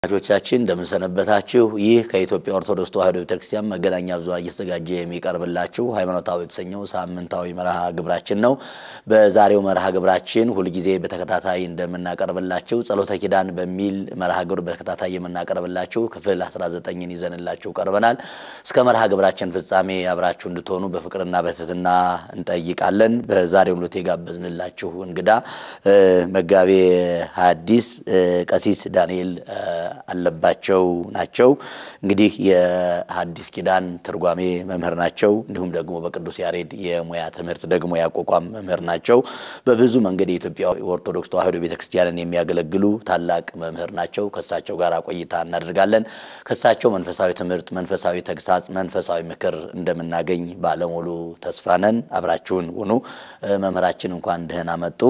ተመልካቾቻችን እንደምንሰነበታችሁ። ይህ ከኢትዮጵያ ኦርቶዶክስ ተዋሕዶ ቤተክርስቲያን መገናኛ ብዙኃን እየተዘጋጀ የሚቀርብላችሁ ሃይማኖታዊ የተሰኘው ሳምንታዊ መርሃ ግብራችን ነው። በዛሬው መርሃ ግብራችን ሁልጊዜ በተከታታይ እንደምናቀርብላችሁ ጸሎተ ኪዳን በሚል መርሃ ግብር በተከታታይ የምናቀርብላችሁ ክፍል 19ን ይዘንላችሁ ቀርበናል። እስከ መርሃ ግብራችን ፍጻሜ አብራችሁ እንድትሆኑ በፍቅርና በትህትና እንጠይቃለን። በዛሬው ዕለት የጋበዝንላችሁ እንግዳ መጋቤ ሐዲስ ቀሲስ ዳንኤል አለባቸው ናቸው። እንግዲህ የሐዲስ ኪዳን ትርጓሜ መምህር ናቸው። እንዲሁም ደግሞ በቅዱስ ያሬድ የሙያ ትምህርት ደግሞ ያቋቋም መምህር ናቸው። በብዙ መንገድ የኢትዮጵያ ኦርቶዶክስ ተዋሕዶ ቤተክርስቲያንን የሚያገለግሉ ታላቅ መምህር ናቸው። ከእሳቸው ጋር ቆይታ እናደርጋለን። ከእሳቸው መንፈሳዊ ትምህርት፣ መንፈሳዊ ተግሳጽ፣ መንፈሳዊ ምክር እንደምናገኝ ባለሙሉ ተስፋ ነን። አብራችሁን ሁኑ። መምህራችን እንኳን ደህና መጡ።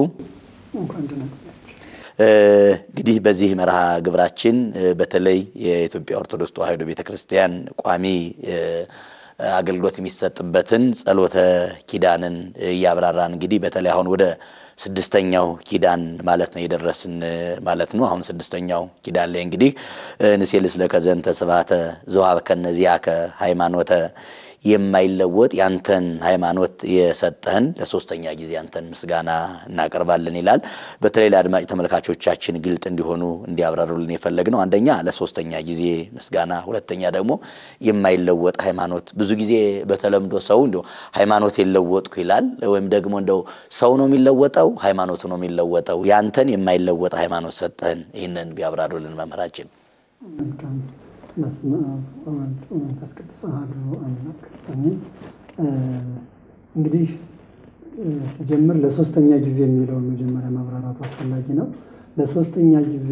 እንግዲህ በዚህ መርሃ ግብራችን በተለይ የኢትዮጵያ ኦርቶዶክስ ተዋሕዶ ቤተክርስቲያን ቋሚ አገልግሎት የሚሰጥበትን ጸሎተ ኪዳንን እያብራራን እንግዲህ በተለይ አሁን ወደ ስድስተኛው ኪዳን ማለት ነው የደረስን ማለት ነው። አሁን ስድስተኛው ኪዳን ላይ እንግዲህ ንሴልስ ለከዘንተ ስብሐተ ዘወሀብከነ ዚአከ ሃይማኖተ የማይለወጥ ያንተን ሃይማኖት የሰጠህን ለሶስተኛ ጊዜ ያንተን ምስጋና እናቀርባለን ይላል። በተለይ ለአድማጭ ተመልካቾቻችን ግልጥ እንዲሆኑ እንዲያብራሩልን የፈለግነው አንደኛ ለሶስተኛ ጊዜ ምስጋና፣ ሁለተኛ ደግሞ የማይለወጥ ሃይማኖት። ብዙ ጊዜ በተለምዶ ሰው እንዲ ሃይማኖት የለወጥኩ ይላል። ወይም ደግሞ እንደው ሰው ነው የሚለወጠው፣ ሃይማኖቱ ነው የሚለወጠው። ያንተን የማይለወጥ ሃይማኖት ሰጠህን። ይህንን ቢያብራሩልን መምህራችን። በስመ አብ ወወልድ ወመንፈስ ቅዱስ አሐዱ አምላክ አሜን። እንግዲህ ሲጀምር ለሶስተኛ ጊዜ የሚለውን መጀመሪያ ማብራራቱ አስፈላጊ ነው። ለሶስተኛ ጊዜ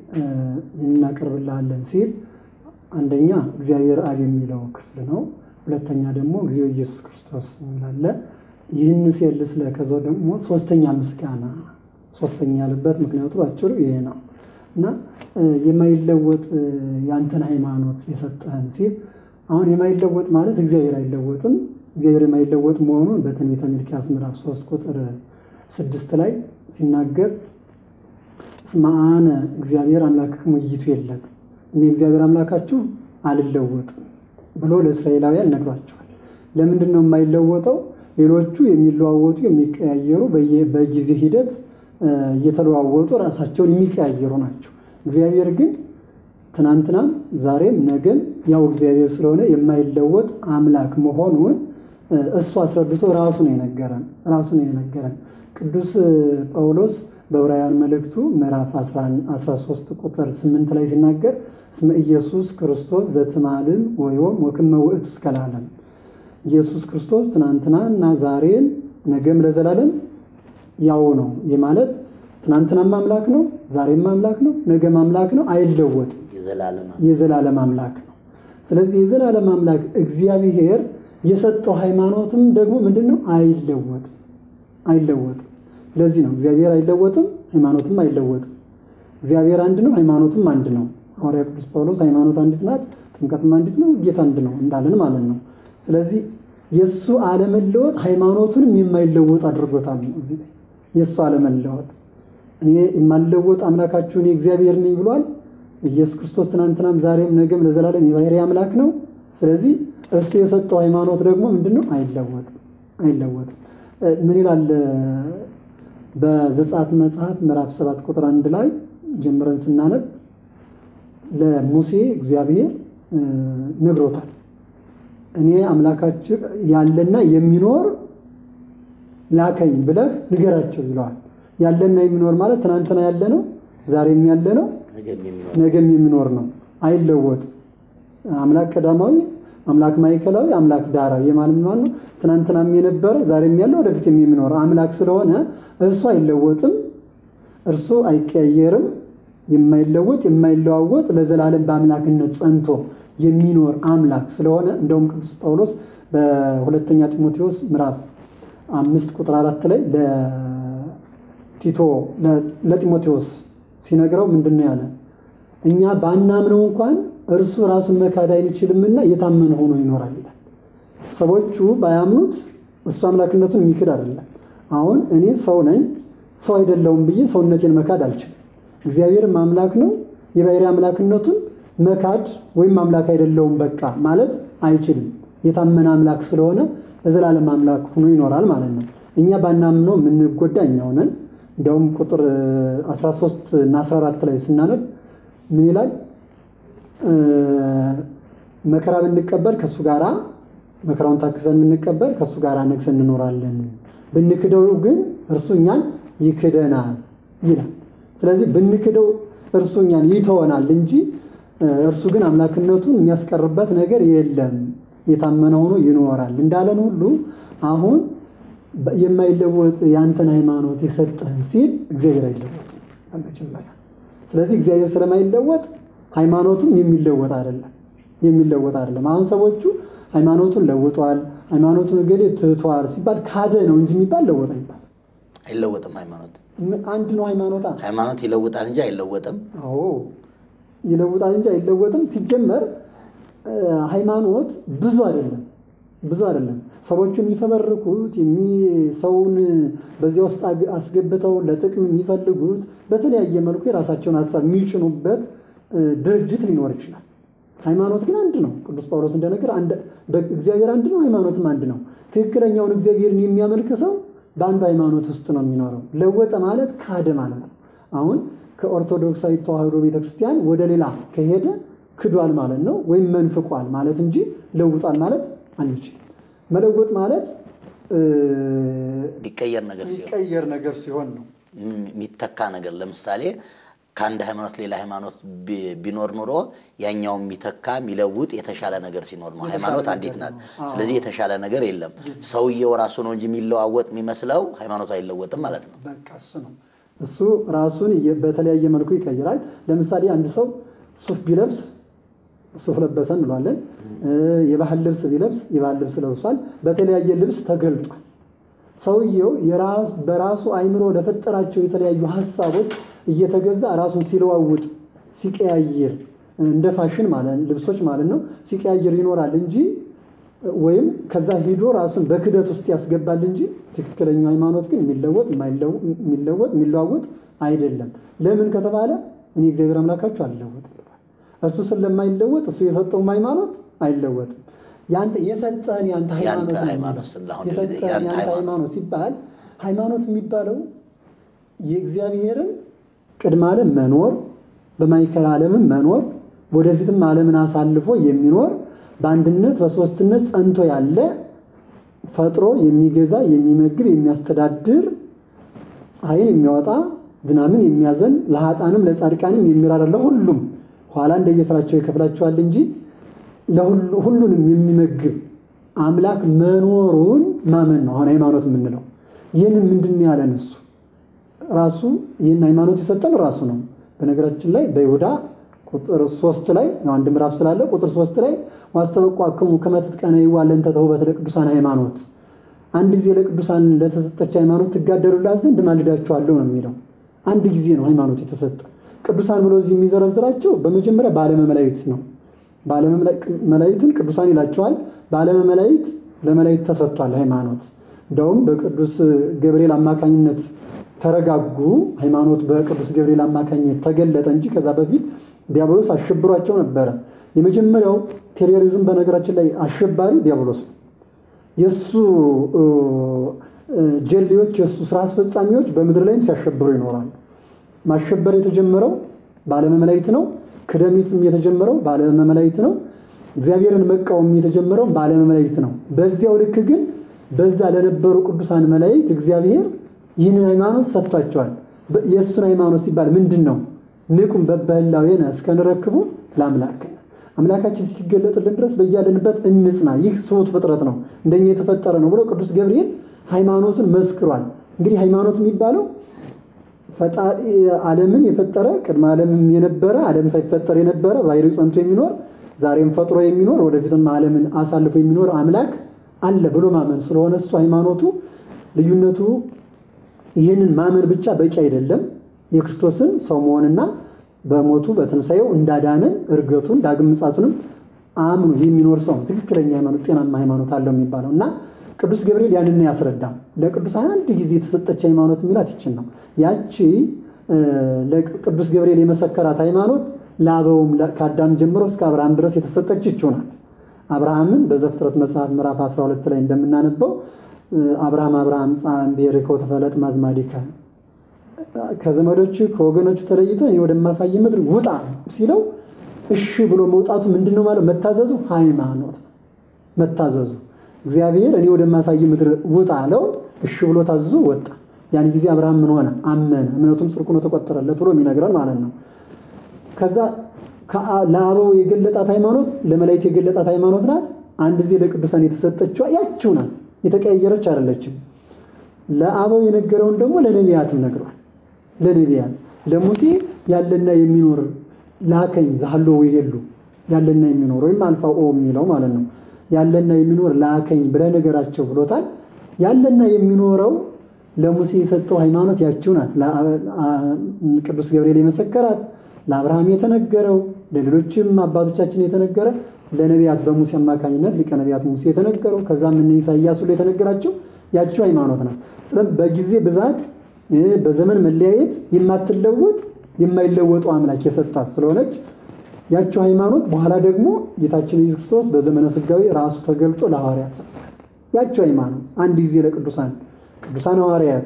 እናቀርብልሃለን ሲል አንደኛ እግዚአብሔር አብ የሚለው ክፍል ነው። ሁለተኛ ደግሞ እግዚኦ ኢየሱስ ክርስቶስ የሚላለ ይህን ሲልስ ለከዞ ደግሞ ሶስተኛ ምስጋና ሶስተኛ ያለበት ምክንያቱ ባጭሩ ይሄ ነው እና የማይለወጥ ያንተን ሃይማኖት የሰጠህን ሲል አሁን የማይለወጥ ማለት እግዚአብሔር አይለወጥም። እግዚአብሔር የማይለወጥ መሆኑን በትንቢተ ሚልክያስ ምዕራፍ ሶስት ቁጥር ስድስት ላይ ሲናገር እስመ አነ እግዚአብሔር አምላክክሙ ኢይትዌለት እኔ እግዚአብሔር አምላካችሁ አልለወጥም ብሎ ለእስራኤላውያን ነግሯቸዋል። ለምንድን ነው የማይለወጠው? ሌሎቹ የሚለዋወጡ የሚቀያየሩ በጊዜ ሂደት እየተለዋወጡ ራሳቸውን የሚቀያየሩ ናቸው። እግዚአብሔር ግን ትናንትናም ዛሬም ነገም ያው እግዚአብሔር ስለሆነ የማይለወጥ አምላክ መሆኑን እሱ አስረድቶ ራሱ ነው የነገረን ራሱ ነው የነገረን። ቅዱስ ጳውሎስ በዕብራውያን መልእክቱ ምዕራፍ 13 ቁጥር 8 ላይ ሲናገር እስመ ኢየሱስ ክርስቶስ ዘትማልም ወዮም ወክመ ውእቱ እስከ ለዓለም ኢየሱስ ክርስቶስ ትናንትና እና ዛሬን ነገም ለዘላለም ያው ነው። ይህ ማለት ትናንትናም አምላክ ነው፣ ዛሬም አምላክ ነው፣ ነገም አምላክ ነው፣ አይለወጥም። የዘላለም አምላክ ነው። ስለዚህ የዘላለም አምላክ እግዚአብሔር የሰጠው ሃይማኖትም ደግሞ ምንድን ነው? አይለወጥም፣ አይለወጥም። ለዚህ ነው እግዚአብሔር አይለወጥም፣ ሃይማኖትም አይለወጥም። እግዚአብሔር አንድ ነው፣ ሃይማኖትም አንድ ነው። ሐዋርያ ቅዱስ ጳውሎስ ሃይማኖት አንዲት ናት፣ ጥምቀትም አንዲት ነው፣ ጌታ አንድ ነው እንዳለን ማለት ነው። ስለዚህ የእሱ አለመለወጥ ሃይማኖቱንም የማይለወጥ አድርጎታል ነው እዚህ ላይ የእሱ አለመለወጥ እኔ የማልለወጥ አምላካችሁ እኔ እግዚአብሔር ነኝ ብሏል። ኢየሱስ ክርስቶስ ትናንትናም ዛሬም ነገም ለዘላለም የባህሪ አምላክ ነው። ስለዚህ እሱ የሰጠው ሃይማኖት ደግሞ ምንድን ነው? አይለወጥም አይለወጥም። ምን ይላል በዘጸአት መጽሐፍ ምዕራፍ ሰባት ቁጥር አንድ ላይ ጀምረን ስናነብ ለሙሴ እግዚአብሔር ነግሮታል። እኔ አምላካችሁ ያለና የሚኖር ላከኝ ብለህ ንገራቸው ይለዋል። ያለና የሚኖር ማለት ትናንትና ያለ ነው፣ ዛሬም ያለ ነው፣ ነገም የሚኖር ነው። አይለወጥም። አምላክ ቀዳማዊ፣ አምላክ ማዕከላዊ፣ አምላክ ዳራዊ የማለት ነው። ትናንትናም የነበረ ዛሬም ያለ ወደፊትም የሚኖር አምላክ ስለሆነ እርሱ አይለወጥም፣ እርሱ አይቀያየርም። የማይለወጥ የማይለዋወጥ ለዘላለም በአምላክነት ጸንቶ የሚኖር አምላክ ስለሆነ እንደውም ቅዱስ ጳውሎስ በሁለተኛ ጢሞቴዎስ ምዕራፍ አምስት ቁጥር አራት ላይ ለቲቶ ለጢሞቴዎስ ሲነግረው ምንድን ነው ያለ? እኛ ባናምነው እንኳን እርሱ ራሱን መካድ አይችልምና የታመነ ሆኖ ይኖራል ይላል። ሰዎቹ ባያምኑት እሱ አምላክነቱን የሚክድ አይደለም። አሁን እኔ ሰው ነኝ፣ ሰው አይደለውም ብዬ ሰውነቴን መካድ አልችልም። እግዚአብሔርም አምላክ ነው፣ የባሕርይ አምላክነቱን መካድ ወይም አምላክ አይደለውም በቃ ማለት አይችልም። የታመነ አምላክ ስለሆነ ለዘላለም አምላክ ሆኖ ይኖራል ማለት ነው። እኛ ባናምነው የምንጎዳ እኛው ነን። እንዲያውም ቁጥር 13 እና 14 ላይ ስናነብ ምን ይላል? መከራ ብንቀበል ከእሱ ጋር መከራውን ታክሰን ብንቀበል ከእሱ ጋር ነግሰን እንኖራለን፣ ብንክደው ግን እርሱ እኛን ይክደናል ይላል። ስለዚህ ብንክደው እርሱ እኛን ይተወናል እንጂ እርሱ ግን አምላክነቱን የሚያስቀርበት ነገር የለም። የታመነ ሆኖ ይኖራል እንዳለን ሁሉ አሁን የማይለወጥ የአንተን ሃይማኖት የሰጠህን ሲል እግዚአብሔር አይለወጥም በመጀመሪያ። ስለዚህ እግዚአብሔር ስለማይለወጥ ሃይማኖቱም የሚለወጥ አይደለም የሚለወጥ አይደለም። አሁን ሰዎቹ ሃይማኖቱን ለውጧል፣ ሃይማኖቱን እገሌ ትቷል ሲባል ካደ ነው እንጂ የሚባል ለወጥ አይባል። አይለወጥም። ሃይማኖት አንድ ነው ሃይማኖታ ሃይማኖት ይለውጣል እንጂ አይለወጥም። አዎ ይለውጣል እንጂ አይለወጥም። ሲጀመር ሃይማኖት ብዙ አይደለም ብዙ አይደለም። ሰዎቹ የሚፈበርኩት ሰውን በዚያ ውስጥ አስገብተው ለጥቅም የሚፈልጉት በተለያየ መልኩ የራሳቸውን ሀሳብ የሚጭኑበት ድርጅት ሊኖር ይችላል። ሃይማኖት ግን አንድ ነው። ቅዱስ ጳውሎስ እንደነገር እግዚአብሔር አንድ ነው፣ ሃይማኖትም አንድ ነው። ትክክለኛውን እግዚአብሔርን የሚያመልክ ሰው በአንዱ ሃይማኖት ውስጥ ነው የሚኖረው። ለወጠ ማለት ካደ ማለት ነው። አሁን ከኦርቶዶክሳዊ ተዋሕዶ ቤተክርስቲያን ወደ ሌላ ከሄደ ክዷል ማለት ነው፣ ወይም መንፍቋል ማለት እንጂ ለውጧል ማለት አንችልም። መለወጥ ማለት የሚቀየር ነገር ሲሆን የሚቀየር ነገር ሲሆን ነው። የሚተካ ነገር ለምሳሌ ከአንድ ሃይማኖት ሌላ ሃይማኖት ቢኖር ኑሮ ያኛው የሚተካ የሚለውጥ የተሻለ ነገር ሲኖር ነው። ሃይማኖት አንዲት ናት። ስለዚህ የተሻለ ነገር የለም። ሰውየው ራሱ ነው እንጂ የሚለዋወጥ የሚመስለው ሃይማኖቱ አይለወጥም ማለት ነው። በቃ እሱ ነው። እሱ ራሱን በተለያየ መልኩ ይቀይራል። ለምሳሌ አንድ ሰው ሱፍ ቢለብስ ሱፍ ለበሰ እንለዋለን። የባህል ልብስ ቢለብስ የባህል ልብስ ለብሷል። በተለያየ ልብስ ተገልጧል። ሰውየው በራሱ አይምሮ ለፈጠራቸው የተለያዩ ሀሳቦች እየተገዛ ራሱን ሲለዋውጥ ሲቀያየር እንደ ፋሽን ማለት ልብሶች ማለት ነው ሲቀያየር ይኖራል እንጂ ወይም ከዛ ሂዶ ራሱን በክደት ውስጥ ያስገባል እንጂ ትክክለኛው ሃይማኖት ግን የሚለወጥ የሚለወጥ የሚለዋወጥ አይደለም። ለምን ከተባለ እኔ እግዚአብሔር አምላካችሁ አልለወጥም። እሱ ስለማይለወጥ እሱ የሰጠውም ሃይማኖት አይለወጥም። ያንተ የሰጠህን ያንተ ሃይማኖት የሰጠህን ያንተ ሃይማኖት ሲባል ሃይማኖት የሚባለው የእግዚአብሔርን ቅድመ ዓለም መኖር በማዕከለ ዓለምም መኖር ወደፊትም ዓለምን አሳልፎ የሚኖር በአንድነት በሶስትነት ጸንቶ ያለ ፈጥሮ የሚገዛ የሚመግብ የሚያስተዳድር ፀሐይን የሚያወጣ ዝናምን የሚያዘን ለሀጣንም ለጻድቃንም የሚራራ ለሁሉም ኋላ እንደየስራቸው ይከፍላቸዋል እንጂ ሁሉንም የሚመግብ አምላክ መኖሩን ማመን ነው አሁን ሃይማኖት የምንለው። ይህንን ምንድን ያለን እሱ ራሱ ይህን ሃይማኖት የሰጠን ራሱ ነው። በነገራችን ላይ በይሁዳ ቁጥር ሶስት ላይ አንድ ምዕራፍ ስላለ ቁጥር ሶስት ላይ ዋስተበቋክሙ ከመ ትትቀነዩ ለእንተ ተውህበተ ለቅዱሳን ሃይማኖት፣ አንድ ጊዜ ለቅዱሳን ለተሰጠች ሃይማኖት ትጋደሉላት ዘንድ ማልዳችኋለሁ ነው የሚለው። አንድ ጊዜ ነው ሃይማኖት የተሰጠ። ቅዱሳን ብሎ እዚህ የሚዘረዝራቸው በመጀመሪያ በዓለመ መላእክት ነው። በዓለመ መላእክትን ቅዱሳን ይላቸዋል። በዓለመ መላእክት ለመላእክት ተሰጥቷል ሃይማኖት። እንደውም በቅዱስ ገብርኤል አማካኝነት ተረጋጉ። ሃይማኖት በቅዱስ ገብርኤል አማካኝነት ተገለጠ እንጂ ከዛ በፊት ዲያብሎስ አሸብሯቸው ነበረ። የመጀመሪያው ቴሮሪዝም በነገራችን ላይ አሸባሪ ዲያብሎስ ነው። የእሱ ጀሌዎች፣ የእሱ ስራ አስፈጻሚዎች በምድር ላይም ሲያሸብሩ ይኖራሉ። ማሸበር የተጀመረው በዓለመ መላእክት ነው። ክደሚትም የተጀመረው በዓለመ መላእክት ነው። እግዚአብሔርን መቃወም የተጀመረው በዓለመ መላእክት ነው። በዚያው ልክ ግን በዛ ለነበሩ ቅዱሳን መላእክት እግዚአብሔር ይህንን ሃይማኖት ሰጥቷቸዋል። የእሱን ሃይማኖት ሲባል ምንድን ነው? ንቁም በበህላዌነ እስከንረክቡ ለአምላክነ አምላካችን እስኪገለጥልን ድረስ በያለንበት እንጽና። ይህ ስሁት ፍጥረት ነው፣ እንደኛ የተፈጠረ ነው ብሎ ቅዱስ ገብርኤል ሃይማኖቱን መስክሯል። እንግዲህ ሃይማኖት የሚባለው ፈጣሪ ዓለምን የፈጠረ ቅድመ ዓለምም የነበረ ዓለም ሳይፈጠር የነበረ ባሕርዩ ጸንቶ የሚኖር ዛሬም ፈጥሮ የሚኖር ወደፊትም ዓለምን አሳልፎ የሚኖር አምላክ አለ ብሎ ማመን ስለሆነ እሱ ሃይማኖቱ ልዩነቱ ይህንን ማመን ብቻ በቂ አይደለም። የክርስቶስን ሰው መሆንና በሞቱ በትንሣኤው እንዳዳነን እርገቱን ዳግም ምጻቱንም አምኖ የሚኖር ሰው ነው ትክክለኛ ሃይማኖት፣ ጤናማ ሃይማኖት አለው የሚባለው እና ቅዱስ ገብርኤል ያንን ያስረዳ። ለቅዱሳን አንድ ጊዜ የተሰጠች ሃይማኖት የሚላት ይችን ነው። ያቺ ለቅዱስ ገብርኤል የመሰከራት ሃይማኖት ለአበውም ከአዳም ጀምሮ እስከ አብርሃም ድረስ የተሰጠች ይችው ናት። አብርሃምን በዘፍጥረት መጽሐፍ ምዕራፍ 12 ላይ እንደምናነበው አብርሃም አብርሃም ጻን ብሔርከ ወተፈለጥ ማዝማዲከ ከዘመዶች ከወገኖቹ ተለይተ እኔ ወደማሳይ ምድር ውጣ ሲለው እሺ ብሎ መውጣቱ ምንድን ነው ማለት መታዘዙ ሃይማኖት ነው። መታዘዙ እግዚአብሔር እኔ ወደማሳይ ምድር ውጣ አለው። እሺ ብሎ ታዝዞ ወጣ። ያን ጊዜ አብርሃም ምን ሆነ? አመነ። እምነቱም ጽድቅ ሆኖ ተቆጠረለት ብሎ የሚነግረን ማለት ነው። ከዛ ለአበው የገለጣት ሃይማኖት ለመላእክት የገለጣት ሃይማኖት ናት። አንድ ጊዜ ለቅዱሳን የተሰጠችዋ ያችው ናት። የተቀያየረች አይደለችም። ለአበው የነገረውን ደግሞ ለነቢያትም ነግሯል። ለነቢያት ለሙሴ ያለና የሚኖር ላከኝ ዛሎ ይሄሉ ያለና የሚኖር ወይም አልፋ ኦ የሚለው ማለት ነው። ያለና የሚኖር ላከኝ ብለህ ነገራቸው ብሎታል። ያለና የሚኖረው ለሙሴ የሰጠው ሃይማኖት ያችው ናት። ቅዱስ ገብርኤል የመሰከራት ለአብርሃም የተነገረው ለሌሎችም አባቶቻችን የተነገረ ለነቢያት በሙሴ አማካኝነት ሊቀ ነቢያት ሙሴ የተነገረው ከዛም እነ ኢሳያስ ሁሉ የተነገራቸው ያችው ሃይማኖት ናት። ስለዚህ በጊዜ ብዛት በዘመን መለያየት የማትለወጥ የማይለወጠው አምላክ የሰጣት ስለሆነች ያቸው ሃይማኖት በኋላ ደግሞ ጌታችን ኢየሱስ ክርስቶስ በዘመነ ስጋዊ ራሱ ተገልጦ ለሐዋርያት ሰጣት። ያቸው ሃይማኖት አንድ ጊዜ ለቅዱሳን ቅዱሳን ሐዋርያት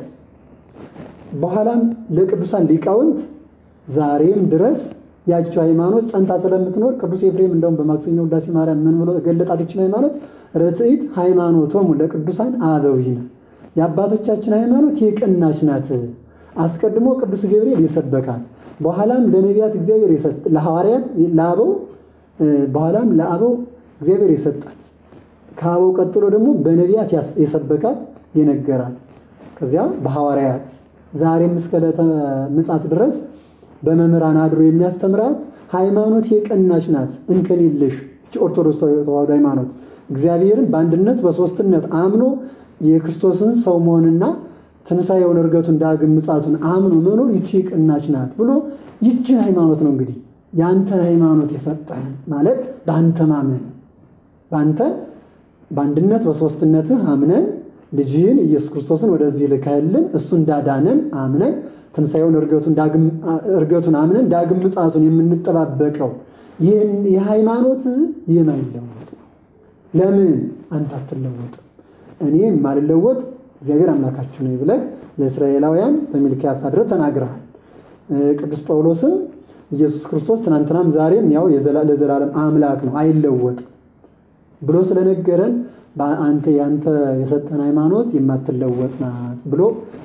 በኋላም ለቅዱሳን ሊቃውንት ዛሬም ድረስ ያቸው ሃይማኖት ጸንታ ስለምትኖር ቅዱስ ኤፍሬም እንደውም በማክሰኞ ውዳሴ ማርያም ምን ብሎ ገለጣት? ይችን ሃይማኖት ርትዕት ሃይማኖቶሙ ለቅዱሳን አበዊነ የአባቶቻችን ሃይማኖት የቀናች ናት። አስቀድሞ ቅዱስ ገብርኤል የሰበካት በኋላም ለነቢያት እግዚአብሔር ለሐዋርያት ለአበው በኋላም ለአበው እግዚአብሔር የሰጣት ከአበው ቀጥሎ ደግሞ በነቢያት የሰበካት የነገራት ከዚያ በሐዋርያት ዛሬም እስከ ዕለተ ምጽአት ድረስ በመምህራን አድሮ የሚያስተምራት ሃይማኖት የቀናች ናት፣ እንከን የለሽ ኦርቶዶክስ ተዋሕዶ ሃይማኖት እግዚአብሔርን በአንድነት በሦስትነት አምኖ የክርስቶስን ሰው መሆንና ትንሣኤውን እርገቱን ዳግም ምጽአቱን አምኖ መኖር ይቺ ቅናች ናት ብሎ ይችን ሃይማኖት ነው እንግዲህ የአንተ ሃይማኖት የሰጠህን ማለት በአንተ ማመን በአንተ በአንድነት በሦስትነትህ አምነን ልጅህን ኢየሱስ ክርስቶስን ወደዚህ ልካህልን እሱ እንዳዳነን አምነን ትንሣኤውን እርገቱን አምነን ዳግም ምጽአቱን የምንጠባበቀው ይህን የሃይማኖት የማይለወጥ ነው። ለምን አንተ አትለወጥም? እኔ የማልለወጥ እግዚአብሔር አምላካችሁ ነው ብለህ ለእስራኤላውያን በሚልክያስ አድረህ ተናግረሃል። ቅዱስ ጳውሎስም ኢየሱስ ክርስቶስ ትናንትናም ዛሬም ያው ለዘላለም አምላክ ነው አይለወጥም ብሎ ስለነገረን አንተ ያንተ የሰጠን ሃይማኖት የማትለወጥ ናት ብሎ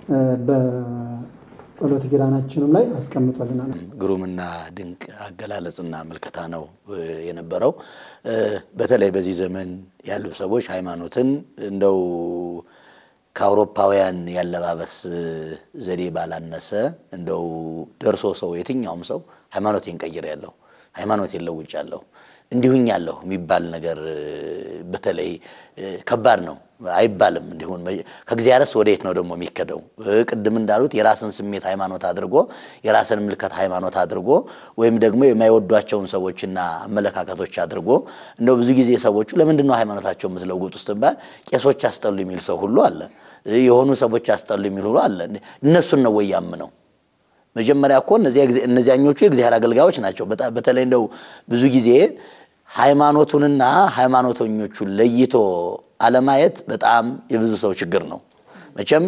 በጸሎት ኪዳናችንም ላይ አስቀምጦልናል። ግሩምና ድንቅ አገላለጽና ምልከታ ነው የነበረው። በተለይ በዚህ ዘመን ያሉ ሰዎች ሃይማኖትን እንደው ከአውሮፓውያን ያለባበስ ዘዴ ባላነሰ እንደው ደርሶ ሰው የትኛውም ሰው ሃይማኖቴን ቀይሬያለሁ፣ ሃይማኖቴን ለውጫለሁ፣ እንዲሁኛለሁ የሚባል ነገር በተለይ ከባድ ነው አይባልም። እንዲሁን ከእግዚአብሔርስ ወዴት ነው ደግሞ የሚከደው? ቅድም እንዳሉት የራስን ስሜት ሃይማኖት አድርጎ የራስን ምልከት ሃይማኖት አድርጎ ወይም ደግሞ የማይወዷቸውን ሰዎችና አመለካከቶች አድርጎ እንደው ብዙ ጊዜ ሰዎቹ ለምንድን ነው ሃይማኖታቸው የምትለውጡ ስትባል ቄሶች አስጠሉ የሚል ሰው ሁሉ አለ። የሆኑ ሰዎች አስጠሉ የሚል ሁሉ አለ። እነሱን ነው ወይ ያምነው? መጀመሪያ እኮ እነዚያኞቹ የእግዚአብሔር አገልጋዮች ናቸው። በተለይ እንደው ብዙ ጊዜ ሃይማኖቱንና ሃይማኖተኞቹን ለይቶ አለማየት በጣም የብዙ ሰው ችግር ነው። መቼም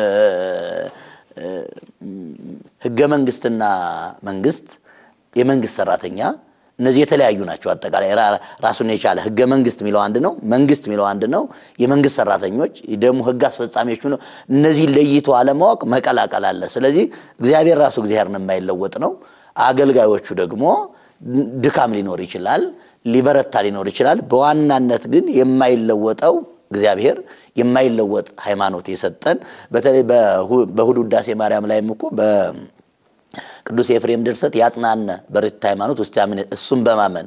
ሕገ መንግስትና መንግስት፣ የመንግስት ሰራተኛ እነዚህ የተለያዩ ናቸው። አጠቃላይ ራሱን የቻለ ሕገ መንግስት የሚለው አንድ ነው። መንግስት የሚለው አንድ ነው። የመንግስት ሰራተኞች ደግሞ ሕግ አስፈጻሚዎች የሚለው እነዚህን ለይቶ አለማወቅ መቀላቀል አለ። ስለዚህ እግዚአብሔር ራሱ እግዚአብሔርን የማይለወጥ ነው። አገልጋዮቹ ደግሞ ድካም ሊኖር ይችላል ሊበረታ ሊኖር ይችላል። በዋናነት ግን የማይለወጠው እግዚአብሔር የማይለወጥ ሃይማኖት የሰጠን በተለይ በእሑድ ውዳሴ ማርያም ላይም እኮ በቅዱስ ኤፍሬም ድርሰት ያጽናነ በርትዕት ሃይማኖት ውስጥ ያምን እሱም በማመን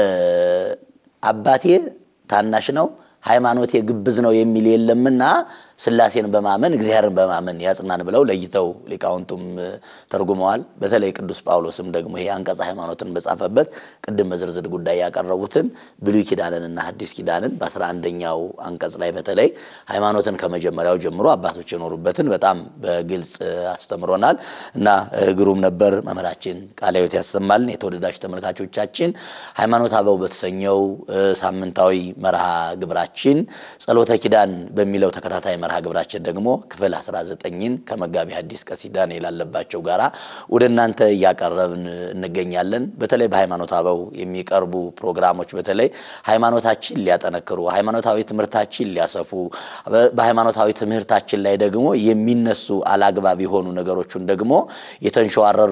አባቴ ታናሽ ነው ሃይማኖቴ ግብዝ ነው የሚል የለምና ሥላሴን በማመን እግዚአብሔርን በማመን ያጽናን ብለው ለይተው ሊቃውንቱም ተርጉመዋል። በተለይ ቅዱስ ጳውሎስም ደግሞ ይሄ አንቀጸ ሃይማኖትን በጻፈበት ቅድም በዝርዝር ጉዳይ ያቀረቡትን ብሉይ ኪዳንንና ሐዲስ ኪዳንን በአስራ አንደኛው አንቀጽ ላይ በተለይ ሃይማኖትን ከመጀመሪያው ጀምሮ አባቶች የኖሩበትን በጣም በግልጽ አስተምሮናል እና ግሩም ነበር። መምህራችን ቃለ ሕይወት ያሰማልን። የተወደዳችሁ ተመልካቾቻችን ሃይማኖት አበው በተሰኘው ሳምንታዊ መርሃ ግብራችን ጸሎተ ኪዳን በሚለው ተከታታይ መርሃ ግብራችን ደግሞ ክፍል 19ን ከመጋቢ ሐዲስ ቀሲስ ዳንኤል አለባቸው ጋራ ወደ እናንተ እያቀረብን እንገኛለን። በተለይ በሃይማኖት አበው የሚቀርቡ ፕሮግራሞች በተለይ ሃይማኖታችን ሊያጠነክሩ፣ ሃይማኖታዊ ትምህርታችን ሊያሰፉ፣ በሃይማኖታዊ ትምህርታችን ላይ ደግሞ የሚነሱ አላግባብ የሆኑ ነገሮችን ደግሞ የተንሸዋረሩ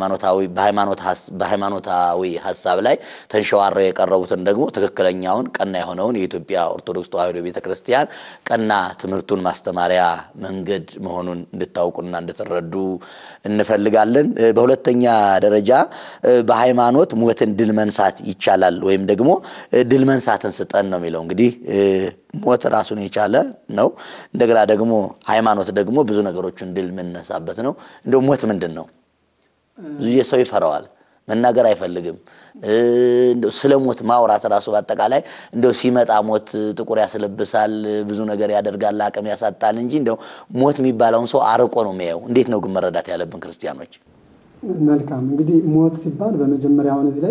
በሃይማኖታዊ ሀሳብ ላይ ተንሸዋረው የቀረቡትን ደግሞ ትክክለኛውን ቀና የሆነውን የኢትዮጵያ ኦርቶዶክስ ተዋሕዶ ቤተ ክርስቲያን ቀና ትምህርቱን ማስተማሪያ መንገድ መሆኑን እንድታውቁና እንድትረዱ እንፈልጋለን። በሁለተኛ ደረጃ በሃይማኖት ሞትን ድል መንሳት ይቻላል ወይም ደግሞ ድል መንሳትን ስጠን ነው የሚለው። እንግዲህ ሞት ራሱን የቻለ ነው። እንደገና ደግሞ ሃይማኖት ደግሞ ብዙ ነገሮችን ድል የምንነሳበት ነው። እንደው ሞት ምንድን ነው? ብዙ ሰው ይፈራዋል፣ መናገር አይፈልግም። እንደው ስለ ሞት ማውራት ራሱ በአጠቃላይ እንደው ሲመጣ ሞት ጥቁር ያስለብሳል፣ ብዙ ነገር ያደርጋል፣ አቅም ያሳጣል እንጂ እንደው ሞት የሚባለውን ሰው አርቆ ነው የሚያየው። እንዴት ነው ግን መረዳት ያለብን ክርስቲያኖች? መልካም እንግዲህ ሞት ሲባል በመጀመሪያ አሁን እዚህ ላይ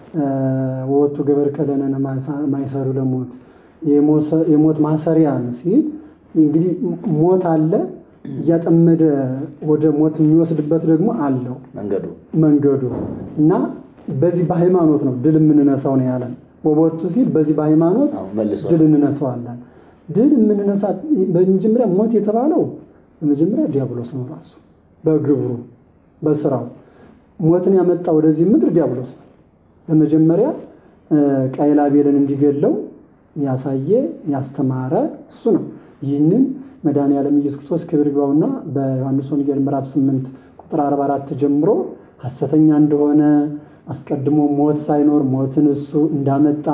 ወቱ ገበር ከለነነ ማይሰሩ ለሞት የሞት ማሰሪያን ሲል እንግዲህ ሞት አለ እያጠመደ ወደ ሞት የሚወስድበት ደግሞ አለው መንገዱ መንገዱ እና በዚህ በሃይማኖት ነው ድል የምንነሳው ነው ያለን። ወቦቱ ሲል በዚህ በሃይማኖት መልሶ ድል እንነሳዋለን። ድል የምንነሳ በመጀመሪያ ሞት የተባለው በመጀመሪያ ዲያብሎስ ነው ራሱ በግብሩ በስራው ሞትን ያመጣ ወደዚህ ምድር ዲያብሎስ ነው። በመጀመሪያ ቃየል አቤልን እንዲገለው ያሳየ ያስተማረ እሱ ነው። ይህንን መድኃኔዓለም ኢየሱስ ክርስቶስ ክብር ይግባውና በዮሐንስ ወንጌል ምዕራፍ 8 ቁጥር 44 ጀምሮ ሐሰተኛ እንደሆነ አስቀድሞ ሞት ሳይኖር ሞትን እሱ እንዳመጣ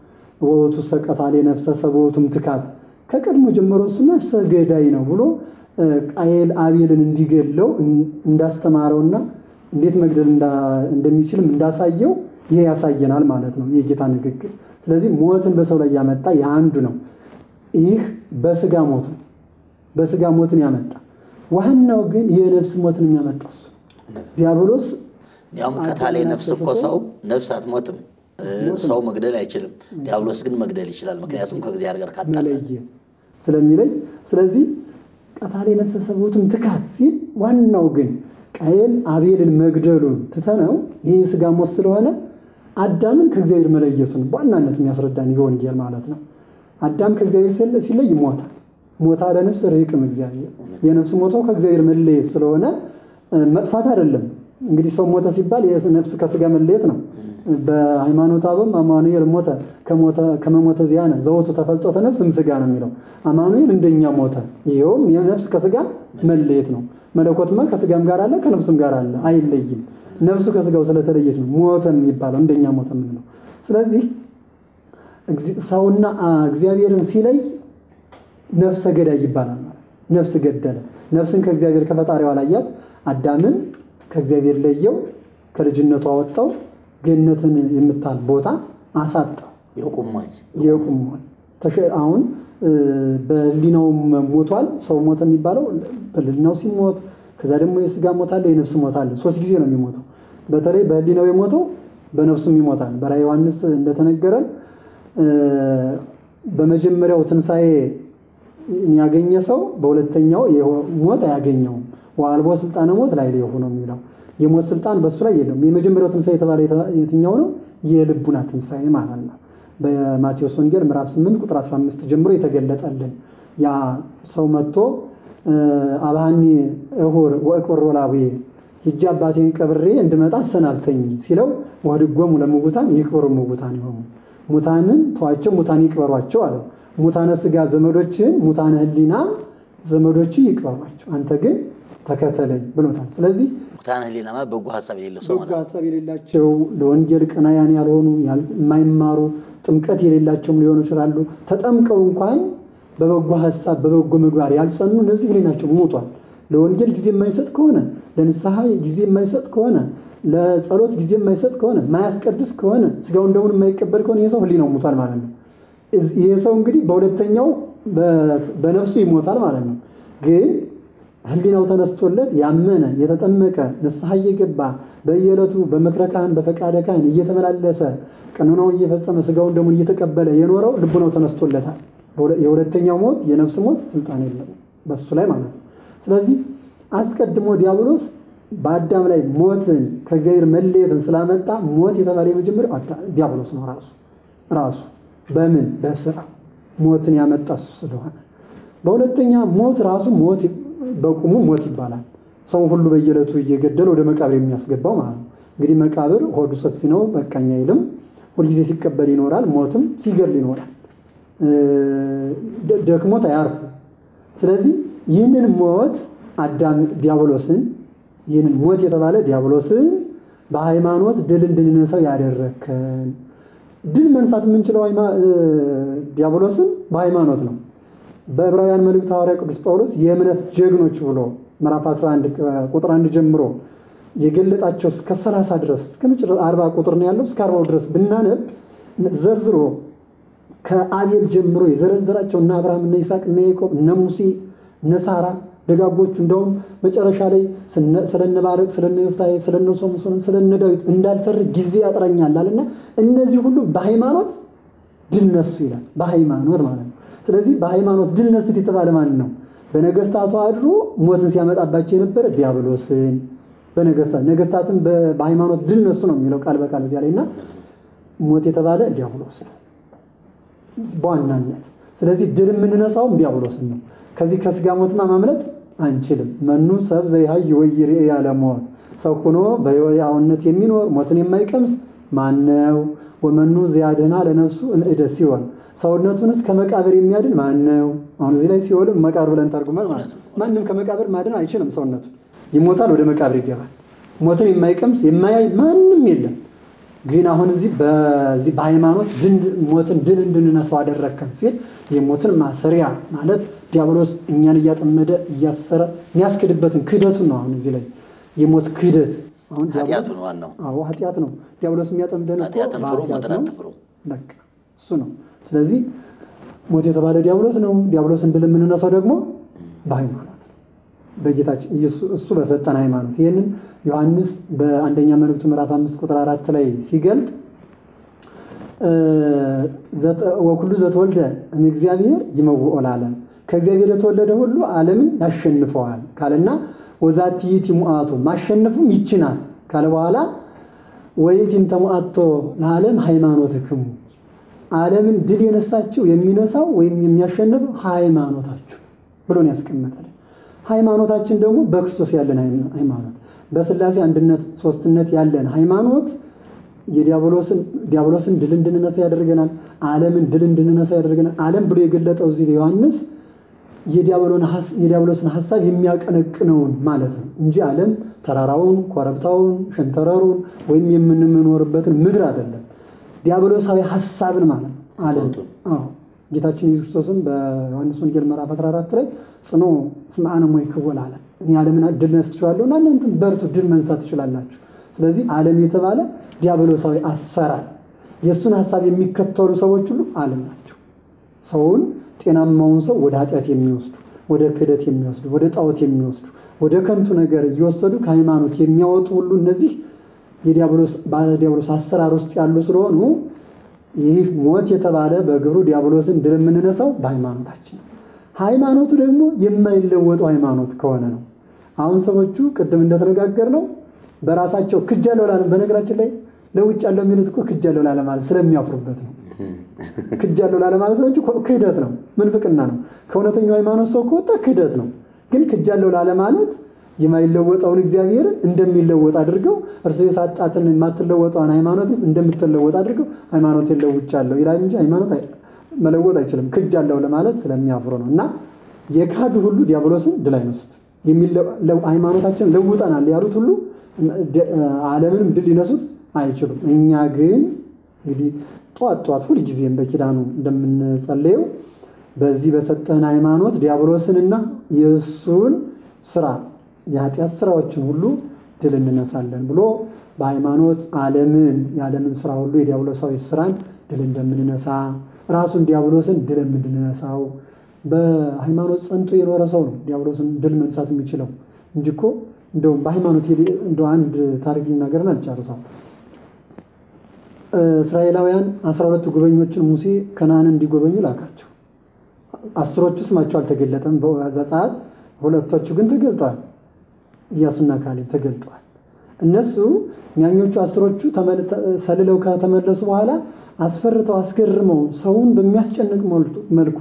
ወቱ ሰቀታሌ ነፍሰ ሰበቱም ትካት ከቀድሞ ጀምሮ እሱ ነፍሰ ገዳይ ነው ብሎ ቃየል አቤልን እንዲገለው እንዳስተማረውና እንዴት መግደል እንደሚችልም እንዳሳየው ይሄ ያሳየናል ማለት ነው የጌታ ንግግር። ስለዚህ ሞትን በሰው ላይ ያመጣ የአንዱ ነው። ይህ በስጋ ሞት ነው። በስጋ ሞትን ያመጣ ዋናው ግን የነፍስ ሞትን የሚያመጣ እሱ ዲያብሎስ ያውም ከታሌ ነፍስ እኮ ሰው ነፍስ አትሞትም፣ ሰው መግደል አይችልም። ዲያብሎስ ግን መግደል ይችላል። ምክንያቱም ከእግዚአብሔር ጋር ካጣላ መለየት ስለሚለይ ስለዚህ ቀታሌ ነፍሰ ሰበቱም ትካት ሲል ዋናው ግን ቃየል አቤልን መግደሉን ትተነው ይህ ስጋ ሞት ስለሆነ አዳምን ከእግዚአብሔር መለየቱን በዋናነት የሚያስረዳን ይህ ወንጌል ማለት ነው። አዳም ከእግዚአብሔር ሲለይ ይሞታል። ሞታ ለነፍስ ርቅም እግዚአብሔር የነፍስ ሞቶ ከእግዚአብሔር መለየት ስለሆነ መጥፋት አይደለም። እንግዲህ ሰው ሞተ ሲባል ነፍስ ከስጋ መለየት ነው። በሃይማኖት አበም አማኑኤል ሞተ ከመሞተ ዚያነ ዘወቱ ተፈልጦተ ነፍስ ምስጋ ነው የሚለው። አማኑኤል እንደኛ ሞተ። ይኸውም የነፍስ ከስጋ መለየት ነው። መለኮትማ ከስጋም ጋር አለ ከነፍስም ጋር አለ፣ አይለይም። ነፍሱ ከስጋው ስለተለየች ነው ሞተ የሚባለው እንደኛ ሞተ የምንለው። ስለዚህ ሰውና እግዚአብሔርን ሲለይ ነፍሰ ገዳይ ይባላል። ነፍስ ገደለ። ነፍስን ከእግዚአብሔር ከፈጣሪዋ ላያት አዳምን ከእግዚአብሔር ለየው፣ ከልጅነቱ አወጣው፣ ገነትን የምታል ቦታ አሳጣው። የቁሟች የቁሟች አሁን በህሊናውም ሞቷል። ሰው ሞተ የሚባለው በህሊናው ሲሞት፣ ከዛ ደግሞ የስጋ ሞት አለ፣ የነፍስ ሞት አለ። ሶስት ጊዜ ነው የሚሞተው። በተለይ በህሊናው የሞተው በነፍሱም ይሞታል። በራዕየ ዮሐንስ እንደተነገረን በመጀመሪያው ትንሣኤ ያገኘ ሰው በሁለተኛው ሞት አያገኘውም። ወአልቦ ስልጣነ ሞት ላይ ሊሆኑ ነው የሚለው የሞት ስልጣን በእሱ ላይ የለውም። የመጀመሪያው ትንሣኤ የተባለ የትኛው ነው? የልቡና ትንሣኤ ማለት ነው። በማቴዎስ ወንጌል ምዕራፍ 8 ቁጥር 15 ጀምሮ የተገለጠልን ያ ሰው መጥቶ አብሃኒ እሁር ወእቆር ወላዊ ሂጄ አባቴን ቀብሬ እንድመጣ አሰናብተኝ ሲለው ወህድጎሙ ለምውታን ይቅበሩ ምውታን ይሆኑ ሙታንን ተዋቸው ሙታን ይቅበሯቸው አለው። ሙታነ ስጋ ዘመዶችን ሙታነ ህሊና ዘመዶች ይቅበሯቸው፣ አንተ ግን ተከተለኝ ብሎታል። ስለዚህ ሙታነ ህሊና ማለት በጎ ሀሳብ የሌለው ሰው በጎ ማለት ነው። ሀሳብ የሌላቸው ለወንጌል ቀናያን ያልሆኑ የማይማሩ ጥምቀት የሌላቸውም ሊሆኑ ይችላሉ። ተጠምቀው እንኳን በበጎ ሀሳብ በበጎ ምግባር ያልጸኑ እነዚህ ሁሌ ናቸው ሞቷል። ለወንጌል ጊዜ የማይሰጥ ከሆነ ለንስሐ ጊዜ የማይሰጥ ከሆነ ለጸሎት ጊዜ የማይሰጥ ከሆነ ማያስቀድስ ከሆነ ስጋውን ደሙን የማይቀበል ከሆነ ይህ ሰው ህሊናው ሞቷል ማለት ነው። ይህ ሰው እንግዲህ በሁለተኛው በነፍሱ ይሞታል ማለት ነው። ግን ህሊናው ተነስቶለት ያመነ የተጠመቀ ንስሐ እየገባ በየዕለቱ በምክረ ካህን በፈቃደ ካህን እየተመላለሰ ቀኖናውን እየፈጸመ ስጋውን ደሙን እየተቀበለ የኖረው ልቡናው ተነስቶለታል። የሁለተኛው ሞት የነፍስ ሞት ስልጣን የለም በሱ ላይ ማለት ነው። ስለዚህ አስቀድሞ ዲያብሎስ በአዳም ላይ ሞትን ከእግዚአብሔር መለየትን ስላመጣ ሞት የተባለ የመጀመሪያው ዲያብሎስ ነው ራሱ ራሱ በምን በስራ ሞትን ያመጣ እሱ ስለሆነ፣ በሁለተኛ ሞት ራሱ ሞት በቁሙ ሞት ይባላል። ሰው ሁሉ በየዕለቱ እየገደለ ወደ መቃብር የሚያስገባው ማለት ነው። እንግዲህ መቃብር ሆዱ ሰፊ ነው፣ በቃኝ አይልም። ሁልጊዜ ሲቀበል ይኖራል፣ ሞትም ሲገል ይኖራል። ደክሞት አያርፉ። ስለዚህ ይህንን ሞት አዳም ዲያብሎስን ይህንን ሞት የተባለ ዲያብሎስን በሃይማኖት ድል እንድንነሳው ያደረከን ድል መንሳት የምንችለው ዲያብሎስን በሃይማኖት ነው። በዕብራውያን መልእክት ሐዋርያ ቅዱስ ጳውሎስ የእምነት ጀግኖች ብሎ ምዕራፍ 11 ቁጥር 1 ጀምሮ የገለጣቸው እስከ 30 ድረስ እስከ መጨረሻ 40 ቁጥር ነው ያለው። እስከ 40 ድረስ ብናነብ ዘርዝሮ ከአቤል ጀምሮ የዘረዘራቸው እነ አብርሃም፣ እነ ይስሐቅ፣ እነ ያዕቆብ፣ እነ ሙሴ፣ እነ ሳራ ደጋጎቹ እንደውም መጨረሻ ላይ ስለነ ባረቅ ስለነ ዮፍታሔ ስለነ ሶምሶን ስለነ ዳዊት እንዳልተርክ ጊዜ ያጥረኛል አለና እነዚህ ሁሉ በሃይማኖት ድል ነሱ ይላል። በሃይማኖት ማለት ነው። ስለዚህ በሃይማኖት ድል ነሱት የተባለ ማን ነው? በነገስታቱ አድሮ ሞትን ሲያመጣባቸው የነበረ ዲያብሎስን በነገስታት ነገስታትን በሃይማኖት ድል ነሱ ነው የሚለው ቃል በቃል እዚያ ላይ እና ሞት የተባለ ዲያብሎስ ነው በዋናነት። ስለዚህ ድል የምንነሳውም ዲያብሎስን ነው። ከዚህ ከስጋ ሞትማ ማምለጥ አንችልም። መኑ ሰብ ዘይሃይ ወይሬ ያለ ሞት ሰው ሆኖ በሕያውነት የሚኖር ሞትን የማይቀምስ ማነው? ወመኑ ዚያድህና ለነፍሱ እምእደ ሲኦል ሰውነቱንስ ከመቃብር የሚያድን ማን ነው? አሁን እዚህ ላይ ሲኦልን መቃብር ብለን ተርጉመን ማለት ነው። ማንም ከመቃብር ማድን አይችልም። ሰውነቱን ይሞታል፣ ወደ መቃብር ይገባል። ሞትን የማይቀምስ የማያይ ማንም የለም። ግን አሁን እዚህ በዚህ በሃይማኖት ሞትን ድል እንድንነሳው አደረግከን ሲል የሞትን ማሰሪያ ማለት ዲያብሎስ እኛን እያጠመደ እያሰረ የሚያስክድበትን ክህደቱን ነው። አሁን እዚህ ላይ የሞት ክህደት አሁን ኃጢአቱ ነው ዋናው። አዎ ኃጢአት ነው። ዲያብሎስ የሚያጠምደን እኮ ኃጢአትን ፍሩ በኃጢአት ሞትን ነው። አትፍሩ። በቃ እሱ ነው። ስለዚህ ሞት የተባለ ዲያብሎስ ነው። ዲያብሎስን ድል የምንነሳው ደግሞ በሃይማኖት ነው። በጌታችን ኢየሱስ እሱ በሰጠን ሃይማኖት። ይህንን ዮሐንስ በአንደኛ መልእክቱ ምዕራፍ አምስት ቁጥር አራት ላይ ሲገልጥ ወኩሉ ዘተወልደ እምእግዚአብሔር ይመውኦ ለዓለም ከእግዚአብሔር የተወለደ ሁሉ ዓለምን ያሸንፈዋል ካለና ወዛቲ ይእቲ ሙዓቱ ማሸነፉም ይህች ናት ካለ በኋላ ወይእቲን ተሙዓቶ ለዓለም ሃይማኖትክሙ ዓለምን ድል የነሳችው የሚነሳው ወይም የሚያሸንፈው ሃይማኖታችሁ ብሎ ነው ያስቀመጠልን። ሃይማኖታችን ደግሞ በክርስቶስ ያለን ሃይማኖት በሥላሴ አንድነት ሶስትነት ያለን ሃይማኖት የዲያብሎስን ዲያብሎስን ድል እንድንነሳ ያደርገናል። ዓለምን ድል እንድንነሳ ያደርገናል። ዓለም ብሎ የገለጠው እዚህ ዮሐንስ የዲያብሎስን ሀሳብ የሚያቀነቅነውን ማለት ነው እንጂ ዓለም ተራራውን፣ ኮረብታውን፣ ሸንተረሩን ወይም የምንኖርበትን ምድር አይደለም። ዲያብሎሳዊ ሀሳብን ማለት ነው ዓለም። አዎ ጌታችን ኢየሱስ ክርስቶስም በዮሐንስ ወንጌል ምዕራፍ 14 ላይ ጽኑ እስመ አነ ሞይክዎ ለዓለም እኔ ዓለምን ድል ነስቼዋለሁ እና እናንተም በርቱ ድል መንሳት ትችላላችሁ። ስለዚህ ዓለም የተባለ ዲያብሎሳዊ አሰራር የእሱን ሀሳብ የሚከተሉ ሰዎች ሁሉ ዓለም ናቸው። ሰውን ጤናማውን ሰው ወደ ኃጢአት የሚወስዱ ወደ ክህደት የሚወስዱ ወደ ጣዖት የሚወስዱ ወደ ከንቱ ነገር እየወሰዱ ከሃይማኖት የሚያወጡ ሁሉ እነዚህ የዲያብሎስ አሰራር ውስጥ ያሉ ስለሆኑ ይህ ሞት የተባለ በግብሩ ዲያብሎስን ድል የምንነሳው በሃይማኖታችን ነው። ሃይማኖቱ ደግሞ የማይለወጠው ሃይማኖት ከሆነ ነው። አሁን ሰዎቹ ቅድም እንደተነጋገር ነው በራሳቸው ክጃለሁ ላለም በነገራችን ላይ ለውጭ ያለው የሚሉት እኮ ክጃለሁ ላለ ማለት ስለሚያፍሩበት ነው። ክጃለሁ ላለ ማለት ነው እንጂ ክህደት ነው፣ ምንፍቅና ነው። ከእውነተኛው ሃይማኖት ሰው ከወጣ ክህደት ነው። ግን ክጃለሁ ላለ ማለት የማይለወጠውን እግዚአብሔርን እንደሚለወጥ አድርገው እርሱ የሳጣትን የማትለወጠውን ሃይማኖትም እንደምትለወጥ አድርገው ሃይማኖቴን ለውጫለሁ ይላል እንጂ ሃይማኖት መለወጥ አይችልም። ክጃለሁ ለማለት ስለሚያፍሩ ነው። እና የካዱ ሁሉ ዲያብሎስን ድል አይነሱት። ሃይማኖታችን ለውጠናል ያሉት ሁሉ ዓለምንም ድል ሊነሱት አይችሉም። እኛ ግን እንግዲህ ጠዋት ጠዋት ሁልጊዜም በኪዳኑ እንደምንጸለየው በዚህ በሰጠህን ሃይማኖት ዲያብሎስንና የእሱን ስራ የኃጢአት ስራዎችን ሁሉ ድል እንነሳለን ብሎ በሃይማኖት ዓለምን የዓለምን ስራ ሁሉ የዲያብሎሳዊ ስራን ድል እንደምንነሳ ራሱን ዲያብሎስን ድል እንድንነሳው በሃይማኖት ጸንቶ የኖረ ሰው ነው ዲያብሎስን ድል መንሳት የሚችለው እንጂ እኮ እንደውም በሃይማኖት እንደ አንድ ታሪክ ልናገርን አልጨርሰው። እስራኤላውያን አስራ ሁለቱ ጉበኞችን ሙሴ ከነዓንን እንዲጎበኙ ላካቸው። አስሮቹ ስማቸው አልተገለጠም በዘጸአት፣ ሁለቶቹ ግን ተገልጠዋል። ኢያሱና ካሌብ ተገልጠዋል። እነሱ ኛኞቹ አስሮቹ ሰልለው ከተመለሱ በኋላ አስፈርተው አስገርመው ሰውን በሚያስጨንቅ መልኩ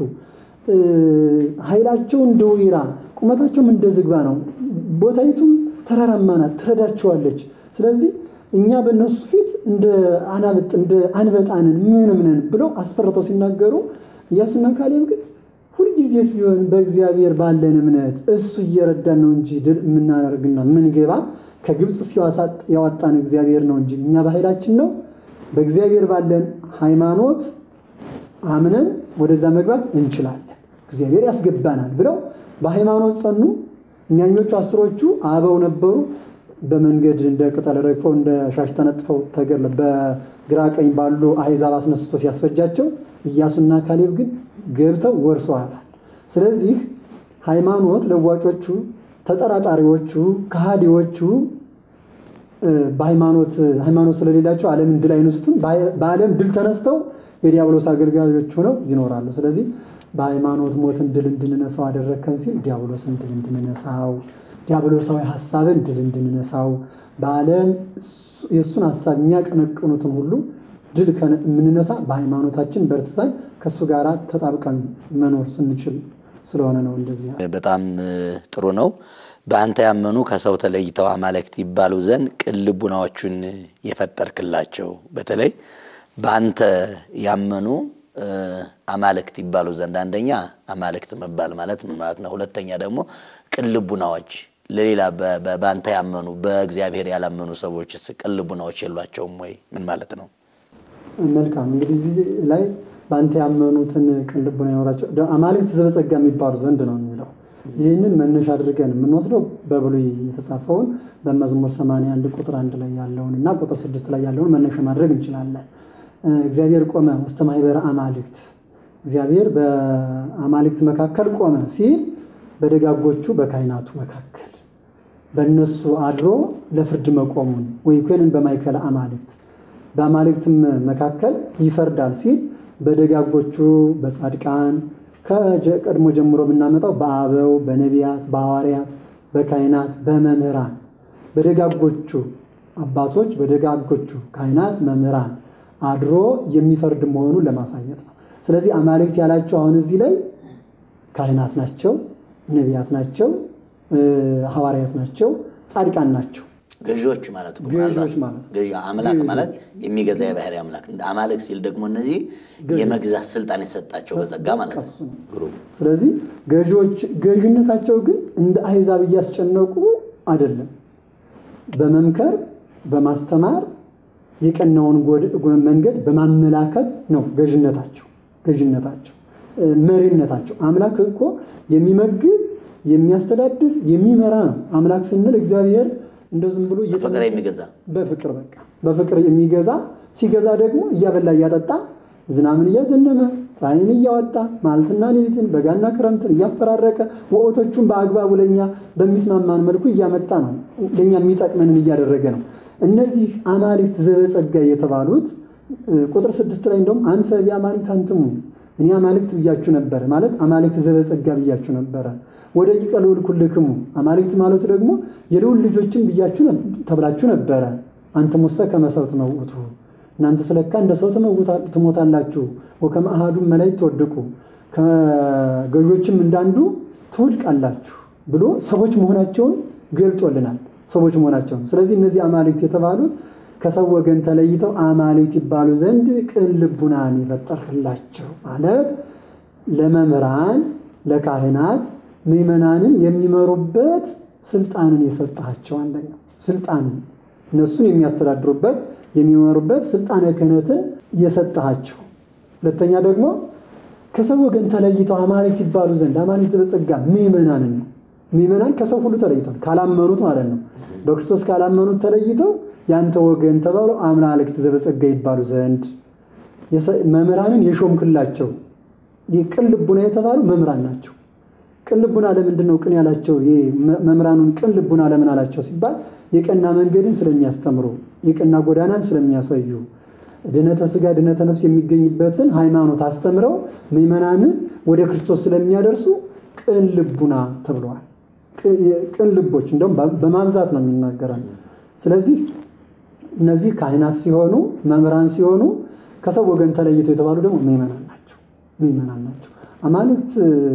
ኃይላቸው እንደ ወይራ ቁመታቸውም እንደ ዝግባ ነው። ቦታይቱም ተራራማ ናት፣ ትረዳቸዋለች። ስለዚህ እኛ በእነሱ ፊት እንደ አናብጥ እንደ አንበጣንን ምንም ነን ብለው አስፈርተው ሲናገሩ ኢያሱና ካሌብ ግን ሁልጊዜስ ቢሆን በእግዚአብሔር ባለን እምነት እሱ እየረዳን ነው እንጂ ድል የምናደርግና ምንገባ ከግብፅ ያወጣን እግዚአብሔር ነው እንጂ እኛ በኃይላችን ነው በእግዚአብሔር ባለን ሃይማኖት አምነን ወደዛ መግባት እንችላለን፣ እግዚአብሔር ያስገባናል ብለው በሃይማኖት ጸኑ። እኛኞቹ አስሮቹ አበው ነበሩ። በመንገድ እንደ ቅጠል ረግፈው እንደ ሻሽ ተነጥፈው ተገለ በግራ ቀኝ ባሉ አሕዛብ አስነስቶ ሲያስፈጃቸው ኢያሱና ካሌብ ግን ገብተው ወርሰዋታል። ስለዚህ ሃይማኖት ለዋጮቹ፣ ተጠራጣሪዎቹ፣ ከሃዲዎቹ በሃይማኖት ሃይማኖት ስለሌላቸው ዓለምን ድል አይነሱትም። በዓለም ድል ተነስተው የዲያብሎስ አገልጋዮች ሆነው ይኖራሉ። ስለዚህ በሃይማኖት ሞትን ድል እንድንነሳው አደረግከን ሲል ዲያብሎስን ድል እንድንነሳው፣ ዲያብሎሳዊ ሀሳብን ድል እንድንነሳው፣ በዓለም የእሱን ሀሳብ የሚያቀነቅኑትን ሁሉ ድል የምንነሳ በሃይማኖታችን በርትተን ከእሱ ጋር ተጣብቀን መኖር ስንችል ስለሆነ ነው። እንደዚህ በጣም ጥሩ ነው። በአንተ ያመኑ ከሰው ተለይተው አማልክት ይባሉ ዘንድ ቅን ልቡናዎቹን የፈጠርክላቸው በተለይ በአንተ ያመኑ አማልክት ይባሉ ዘንድ አንደኛ አማልክት መባል ማለት ምን ማለት ነው? ሁለተኛ ደግሞ ቅን ልቡናዎች ለሌላ በአንተ ያመኑ በእግዚአብሔር ያላመኑ ሰዎችስ ቅን ልቡናዎች የሏቸውም ወይ? ምን ማለት ነው? መልካም እንግዲህ እዚህ ላይ በአንተ ያመኑትን ቅን ልቡና ይኖራቸው አማልክት ዘበጸጋ የሚባሉ ዘንድ ነው የሚለው ይህንን መነሻ አድርገን የምንወስደው በብሉይ የተጻፈውን በመዝሙር 81 ቁጥር አንድ ላይ ያለውን እና ቁጥር ስድስት ላይ ያለውን መነሻ ማድረግ እንችላለን። እግዚአብሔር ቆመ ውስተ ማኅበረ አማልክት፣ እግዚአብሔር በአማልክት መካከል ቆመ ሲል በደጋጎቹ በካህናቱ መካከል በእነሱ አድሮ ለፍርድ መቆሙን ወይኮንን በማእከለ አማልክት በአማልክትም መካከል ይፈርዳል ሲል በደጋጎቹ በጻድቃን ከቀድሞ ጀምሮ ብናመጣው በአበው በነቢያት በሐዋርያት በካህናት በመምህራን በደጋጎቹ አባቶች በደጋጎቹ ካህናት መምህራን አድሮ የሚፈርድ መሆኑን ለማሳየት ነው። ስለዚህ አማልክት ያላቸው አሁን እዚህ ላይ ካህናት ናቸው፣ ነቢያት ናቸው፣ ሐዋርያት ናቸው፣ ጻድቃን ናቸው። ገዢዎች ማለት ነው። ገዢዎች ማለት ነው። ገዢ አምላክ ማለት የሚገዛ የባህሪ አምላክ አማልክ ሲል ደግሞ እነዚህ የመግዛት ስልጣን የሰጣቸው በጸጋ ማለት ነው። እሱ ነው። ስለዚህ ገዢዎች ገዥነታቸው ግን እንደ አሕዛብ እያስጨነቁ አይደለም። በመምከር በማስተማር የቀናውን መንገድ በማመላከት ነው ገዥነታቸው ገዥነታቸው መሪነታቸው። አምላክ እኮ የሚመግብ የሚያስተዳድር የሚመራ ነው። አምላክ ስንል እግዚአብሔር እንደው ዝም ብሎ በፍቅር የሚገዛ በፍቅር በቃ በፍቅር የሚገዛ ሲገዛ ደግሞ እያበላ እያጠጣ ዝናምን እያዘነበ ፀሐይን እያወጣ ማልትና ሌሊትን በጋና ክረምትን እያፈራረቀ ወቅቶቹን በአግባቡ ለእኛ በሚስማማን መልኩ እያመጣ ነው። ለእኛ የሚጠቅመንን እያደረገ ነው። እነዚህ አማልክት ዘበጸጋ የተባሉት ቁጥር ስድስት ላይ እንደውም አንሰ ቢአማልክት አንትሙ እኔ አማልክት ብያችሁ ነበረ ማለት አማልክት ዘበጸጋ ብያችሁ ነበረ ወደ ይቀልውል ኩልክሙ አማልክት ማለቱ ደግሞ የልዑል ልጆችን ብያችሁ ተብላችሁ ነበረ። አንተ ሙሰ ከመሰብ ትመውቱ እናንተ ስለካ እንደ ሰው ትሞታላችሁ። ወከመ አሐዱ መላእክት ትወድቁ ከገዦችም እንዳንዱ ትወድቃላችሁ ብሎ ሰዎች መሆናቸውን ገልጦልናል። ሰዎች መሆናቸውን ስለዚህ እነዚህ አማልክት የተባሉት ከሰው ወገን ተለይተው አማልክት ይባሉ ዘንድ ቅን ልቡናን የፈጠርህላቸው ማለት ለመምህራን ለካህናት ምዕመናንን የሚመሩበት ስልጣንን የሰጣቸው አንደኛው ስልጣንን እነሱን የሚያስተዳድሩበት የሚመሩበት ስልጣነ ክህነትን የሰጣቸው፣ ሁለተኛ ደግሞ ከሰው ወገን ተለይተው አማልክት ይባሉ ዘንድ አማልክት ዘበጸጋ ምእመናንን ነው። ምእመናን ከሰው ሁሉ ተለይተዋል፣ ካላመኑት ማለት ነው። በክርስቶስ ካላመኑት ተለይተው ያንተ ወገን ተባሉ አማልክት ዘበጸጋ ይባሉ ዘንድ መምህራንን የሾምክላቸው ቅን ልቡና የተባሉ መምህራን ናቸው። ቅን ልቡና ለምንድን ነው ቅን ያላቸው? መምህራኑን ቅን ልቡና ለምን አላቸው ሲባል የቀና መንገድን ስለሚያስተምሩ የቀና ጎዳናን ስለሚያሳዩ ድነተ ስጋ ድነተ ነፍስ የሚገኝበትን ሃይማኖት አስተምረው ምዕመናንን ወደ ክርስቶስ ስለሚያደርሱ ቅን ልቡና ተብለዋል። ቅን ልቦች እንደውም በማብዛት ነው የሚናገራል። ስለዚህ እነዚህ ካህናት ሲሆኑ መምህራን ሲሆኑ ከሰው ወገን ተለይተው የተባሉ ደግሞ ምዕመናን ናቸው። ምዕመናን ናቸው። አማልክት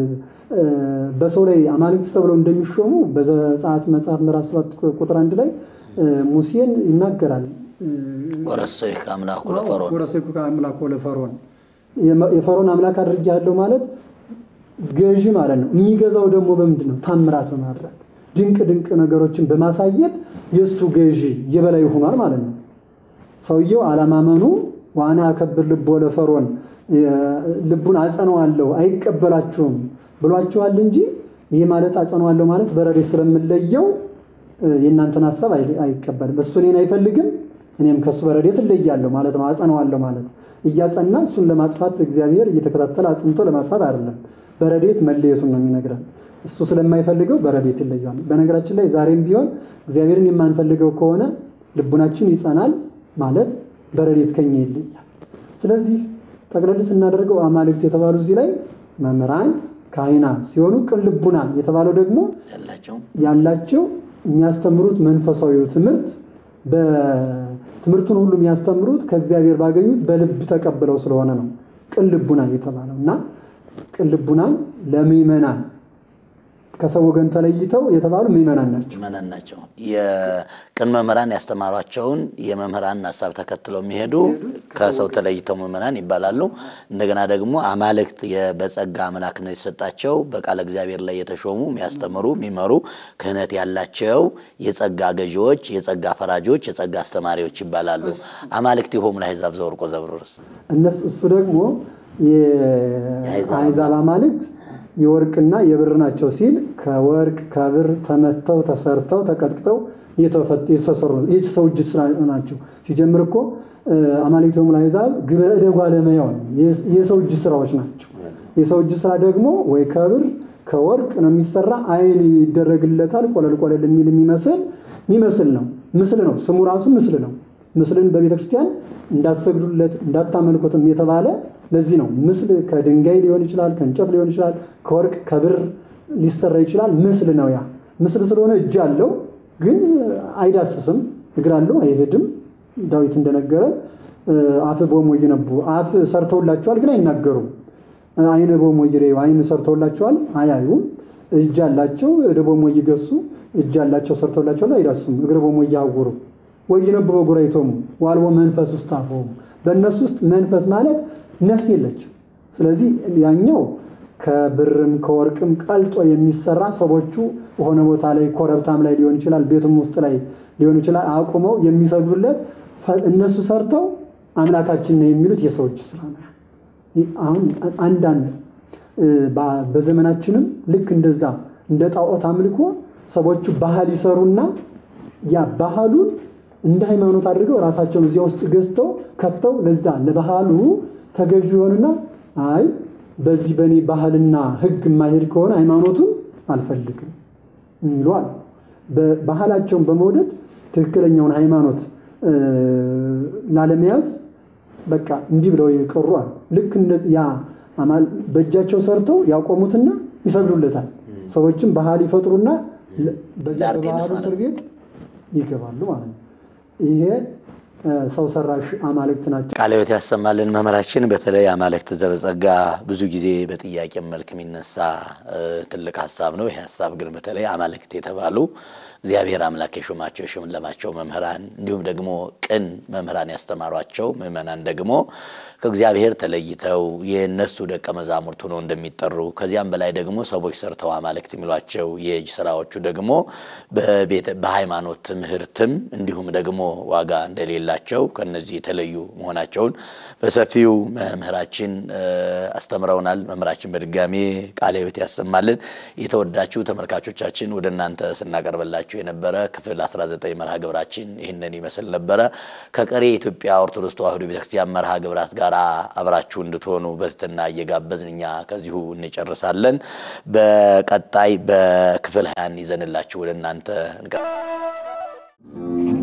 በሰው ላይ አማልክት ተብለው እንደሚሾሙ በዘጸአት መጽሐፍ ምዕራፍ ሰባት ቁጥር አንድ ላይ ሙሴን ይናገራል። ወረሰይከ አምላኩ ለፈርዖን ወረሰይከ አምላኩ ለፈርዖን የፈርዖን አምላክ አድርጌሃለሁ ማለት ገዢ ማለት ነው። የሚገዛው ደግሞ በምንድን ነው? ታምራት በማድረግ ድንቅ ድንቅ ነገሮችን በማሳየት የእሱ ገዢ የበላይ ሆኗል ማለት ነው። ሰውየው አለማመኑ ዋና አከብር ልቦ ለፈርዖን ልቡን አጸነዋለሁ አይቀበላችሁም ብሏችኋል እንጂ ይህ ማለት አጸነዋለሁ ማለት በረድኤት ስለምለየው የእናንተን ሀሳብ አይቀበልም። እሱ እኔን አይፈልግም፣ እኔም ከእሱ በረድኤት እለያለሁ ማለት ነው። አጸነዋለሁ ማለት እያጸና እሱን ለማጥፋት እግዚአብሔር እየተከታተለ አጽንቶ ለማጥፋት አይደለም። በረድኤት መለየቱን ነው የሚነግረን። እሱ ስለማይፈልገው በረድኤት ይለያል። በነገራችን ላይ ዛሬም ቢሆን እግዚአብሔርን የማንፈልገው ከሆነ ልቡናችን ይጸናል ማለት በረድኤት ከኛ ይለያል። ስለዚህ ጠቅለል ስናደርገው አማልክት የተባሉ እዚህ ላይ መምህራን ካህናት ሲሆኑ ቅን ልቡና የተባለው ደግሞ ያላቸው የሚያስተምሩት መንፈሳዊው ትምህርት በትምህርቱን ሁሉ የሚያስተምሩት ከእግዚአብሔር ባገኙት በልብ ተቀብለው ስለሆነ ነው ቅን ልቡና የተባለው እና ቅን ልቡናን ለምዕመናን ከሰው ወገን ተለይተው የተባሉ ምዕመናን ናቸው ምዕመናን ናቸው። የቅን መምህራን ያስተማሯቸውን የመምህራን ሀሳብ ተከትለው የሚሄዱ ከሰው ተለይተው ምዕመናን ይባላሉ። እንደገና ደግሞ አማልክት በጸጋ አምላክነት የተሰጣቸው በቃለ እግዚአብሔር ላይ የተሾሙ የሚያስተምሩ፣ የሚመሩ ክህነት ያላቸው የጸጋ ገዢዎች፣ የጸጋ ፈራጆች፣ የጸጋ አስተማሪዎች ይባላሉ። አማልክት ይሆሙ ለአሕዛብ ዘወርቆ ዘብሩርስ እነሱ እሱ ደግሞ የአሕዛብ አማልክት የወርቅና የብር ናቸው ሲል ከወርቅ ከብር ተመተው ተሰርተው ተቀጥቅጠው የተሰሩ የሰው እጅ ስራ ናቸው። ሲጀምር እኮ አማልክት ይሆሙ ለአሕዛብ ግብረ እደ ጓለመያው የሰው እጅ ስራዎች ናቸው። የሰው እጅ ስራ ደግሞ ወይ ከብር ከወርቅ ነው የሚሰራ። አይን ይደረግለታል። ቆለል ቆለል የሚል የሚመስል የሚመስል ነው። ምስል ነው። ስሙ ራሱ ምስል ነው። ምስልን በቤተ ክርስቲያን እንዳትሰግዱለት እንዳታመልኩትም የተባለ ለዚህ ነው። ምስል ከድንጋይ ሊሆን ይችላል፣ ከእንጨት ሊሆን ይችላል፣ ከወርቅ ከብር ሊሰራ ይችላል። ምስል ነው። ያ ምስል ስለሆነ እጅ አለው፣ ግን አይዳስስም። እግር አለው፣ አይሄድም። ዳዊት እንደነገረ አፍ ቦሞ ይነቡ አፍ ሰርተውላቸዋል፣ ግን አይናገሩም። አይነ ቦሞ ይሬዩ አይን ሰርተውላቸዋል፣ አያዩም። እጅ አላቸው፣ እደ ቦሞ ይገሱ እጅ አላቸው፣ ሰርተውላቸዋል፣ አይዳሱም። እግር ቦሞ እያውሩ ወይነቡ በጉራይቶሙ ዋልቦ መንፈስ ውስጥ አፈው በእነሱ ውስጥ መንፈስ ማለት ነፍስ የለችም። ስለዚህ ያኛው ከብርም ከወርቅም ቀልጦ የሚሰራ ሰዎቹ በሆነ ቦታ ላይ ኮረብታም ላይ ሊሆን ይችላል፣ ቤቱም ውስጥ ላይ ሊሆን ይችላል፣ አቁመው የሚሰግዱለት እነሱ ሰርተው አምላካችን ነው የሚሉት የሰው እጅ ስራ ነው። አሁን አንዳንድ በዘመናችንም ልክ እንደዛ እንደ ጣዖት አምልኮ ሰዎቹ ባህል ይሰሩና ያ ባህሉን እንደ ሃይማኖት አድርገው ራሳቸውን እዚያ ውስጥ ገዝተው ከተው ለዛ ለባህሉ ተገዥ ይሆንና አይ በዚህ በእኔ ባህልና ሕግ የማይሄድ ከሆነ ሃይማኖቱን አልፈልግም የሚሉ አሉ። ባህላቸውን በመውደድ ትክክለኛውን ሃይማኖት ላለመያዝ በቃ እንዲህ ብለው የቀሩ አሉ። ልክ ያ በእጃቸው ሰርተው ያቆሙትና ይሰግዱለታል። ሰዎችም ባህል ይፈጥሩና በዚያ በባህሉ እስር ቤት ይገባሉ ማለት ነው። ይሄ ሰው ሰራሽ አማልክት ናቸው። ቃለ ሕይወት ያሰማልን መምህራችን። በተለይ አማልክት ዘበጸጋ ብዙ ጊዜ በጥያቄ መልክ የሚነሳ ትልቅ ሀሳብ ነው። ይህ ሀሳብ ግን በተለይ አማልክት የተባሉ እግዚአብሔር አምላክ የሾማቸው የሸለማቸው መምህራን እንዲሁም ደግሞ ቅን መምህራን ያስተማሯቸው ምዕመናን ደግሞ ከእግዚአብሔር ተለይተው የእነሱ ደቀ መዛሙርት ሆነው እንደሚጠሩ ከዚያም በላይ ደግሞ ሰዎች ሰርተው አማልክት የሚሏቸው የእጅ ስራዎቹ ደግሞ በሃይማኖት ትምህርትም እንዲሁም ደግሞ ዋጋ እንደሌላ ያላቸው ከነዚህ የተለዩ መሆናቸውን በሰፊው መምህራችን አስተምረውናል። መምህራችን በድጋሜ ቃለ ሕይወት ያሰማልን። የተወዳችሁ ተመልካቾቻችን ወደ እናንተ ስናቀርብላችሁ የነበረ ክፍል 19 መርሃ ግብራችን ይህንን ይመስል ነበረ። ከቀሪ የኢትዮጵያ ኦርቶዶክስ ተዋሕዶ ቤተክርስቲያን መርሃ ግብራት ጋር አብራችሁ እንድትሆኑ በትህትና እየጋበዝን እኛ ከዚሁ እንጨርሳለን። በቀጣይ በክፍል ሀያን ይዘንላችሁ ወደ እናንተ እንቀ